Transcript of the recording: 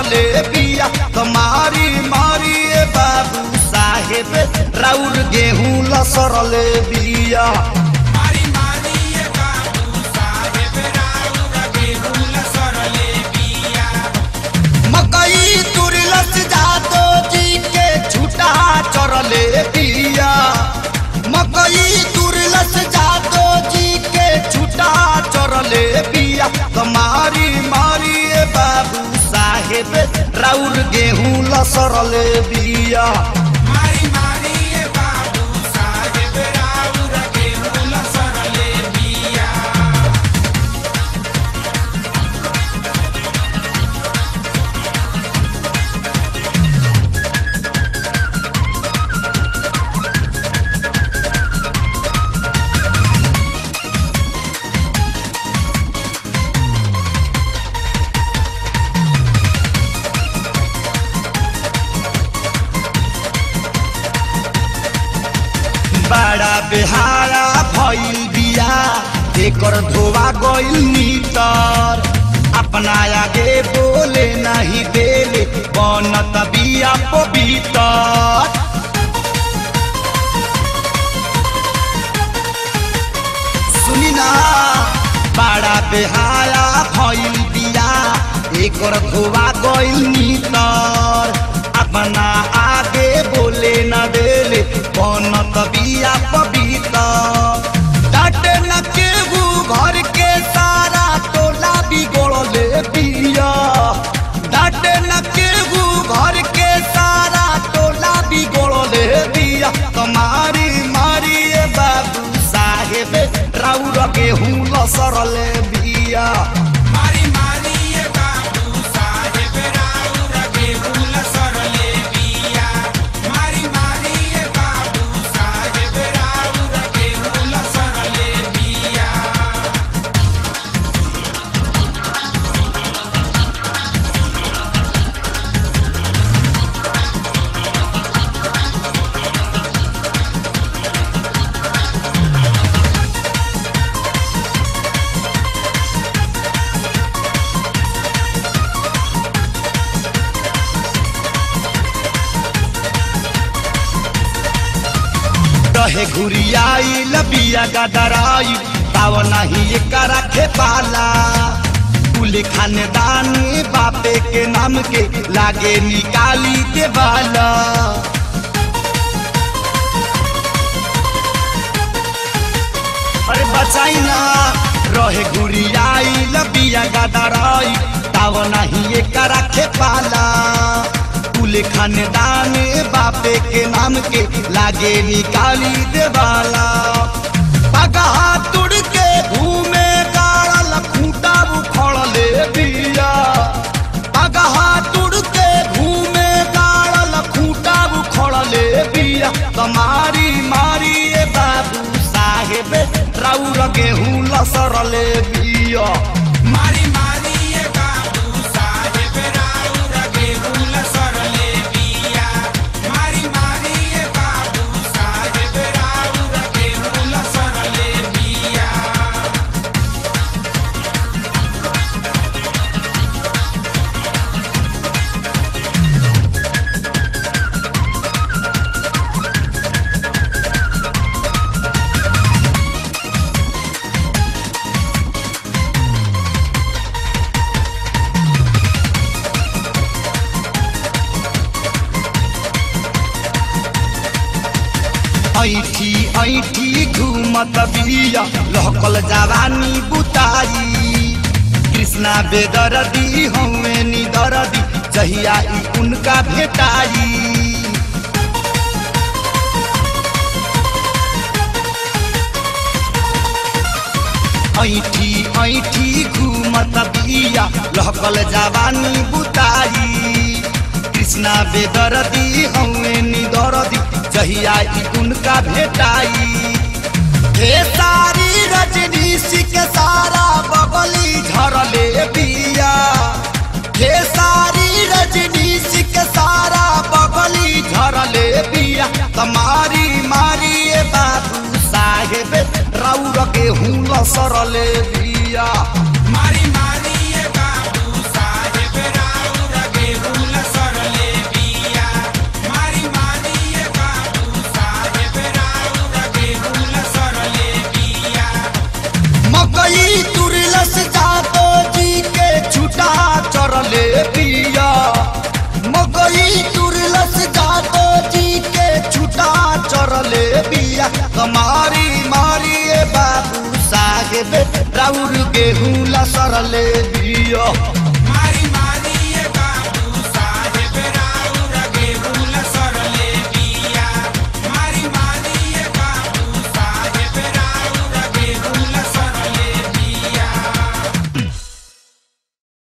सरले बिया कमारी मारी ए बाबू साहेब राउर गेहूं लसरले बिया मारी मारी ये बाबू साहेब राउर गेहूं लसरले बिया मकई तुरलस जादो जी के छुटा चरले बिया मकई तुरलस जादो जी के छुटा चरले बिया कमारी मारी ए बाबू साहेब राउर गेहूं लसरले बिया मारी मारी ये बाबू साहेब राउर गेहूं लसरले बिया बड़ा बेहारा भइल बिया एकर धोवा गइल नीतर अपना आगे बोले नहीं देले बनत बिया पवितर सुनी ना बड़ा बेहारा भइल बिया एकर धोवा गइल नीतर अपना आगे बोले न देले बनत बिया पवित्र डाटे न केहू घर के सारा टोला बिगड़ले बिया डाटे न केहू घर के सारा टोला बिगड़ले बिया कमारी मारी ए बाबू साहेब राउर गेहूं लसरले बिया मारी मारी ये बाबू साहेब राउर गेहूं लसरले बिया मारी मारी ये बाबू साहेब राउर गेहूं लसरले बिया रहे घुरियाई लबिया गदराई ताव नहीं एकरा खे पाला कुल खानदानी बापे के नाम के लागे निकाली के बाला अरे बचाई ना रहे घुरियाई लबिया गदराई ताव नहीं एकरा खे पाला कुल खानदान बापे के नाम के लागे निकाली देवाला पगहा तुड़ के घूमे गाड़ल खूंटा उखड़ले बिया पगहा तुड़ के घूमे गाड़ल खूंटा उखड़ले बिया कमारी मारी ए बाबू साहेब राउर गेहूं लसरले बिया मारी मारी ये बाबू साहेब राउर गेहूं लसरले बिया मारी मारी ये बाबू साहेब राउर गेहूं लसरले बिया ऐठी ऐठी घूमत बिया लहकल जवानी बुताई कृष्णा बेदरदी हमें निदरदी जहिया ई उनका भेटाई ऐठी ऐठी घूमत बिया लहकल जवानी बुताई कृष्णा बेदरदी हमें निदरदी जहिया ई उनका भेटाई हे सारी रजनीशी के सारा बगली झरले बिया हे सारी रजनीशी के सारा बगली झरले बिया कमारी मारी ए बाबू साहेब राउर गेहूं लसरले बिया मारी मारी ये बाबू साहेब राउर मारी मारी ए बाबू साहेब राउर गेहूं लसरले बिया